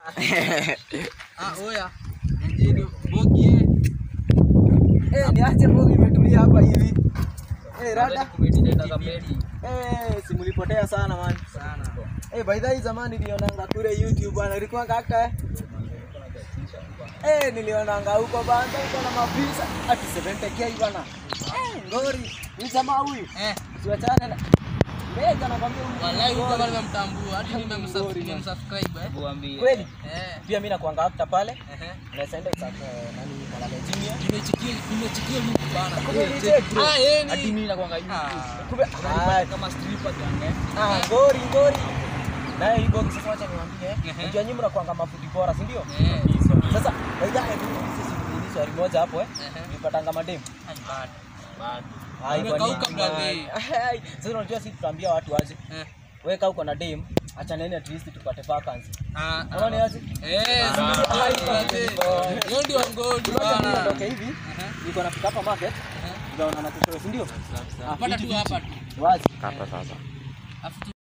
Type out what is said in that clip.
Ah, oya. Ndio bogi eh. Eh, niache mbogi imetulia hapa hivi. Eh, rada. Kumetenda kamedi Eh, simulipotea sana man. sana. Eh, by the way zamani nilionanga kule YouTube bana, ilikuwa kaka. eh. Eh, nilionanga huko bana, huko na mapisa ati 70k bana. Eh, ngori. Ni jamaa huyu. Eh, Tuachane na Mega nakwambia huyu. wallahi huyu ngori. kama nimemtambua hadi Ngori, nimemsubscribe man. nimemsubscribe eh. Kweli? Eh. Pia mimi nakuanga actor pale. Ehe. Naweza enda kwa nani Malala Junior. Nimechikia nimechikia mimi bana. Kumbe Eh, ni check, check, bro. Ah, eh ni. Hadi mimi nakuanga hivi. Ah. Kumbe ah, kama stripper gange. Ah, ngori ngori. Naye hii box sasa wacha niwaambie. Ehe. Unajua nyinyi mnakuanga mafuti bora, si ndio? Eh. Sasa aidha hebu sisi ni swali moja hapo eh. Ehe. Nilipatanga madem. Ai, bado. Bado. Hai, kwa Umekauka nini? brother. Hai, Sasa unajua sisi tutaambia watu aje. Eh. Weka uko na dem, acha nene at least tupate vacancy. Ah, Unaona ni aje? Eh, Ah, si- hai, brother. Hiyo ndio ngodi Unaona mimi bana. natoka hivi, Ehe. niko nafika hapa market, Ehe. tunaona na kesho, si ndio? Ah, Pata fiti, tu hapa tu. Wazi. Afu tu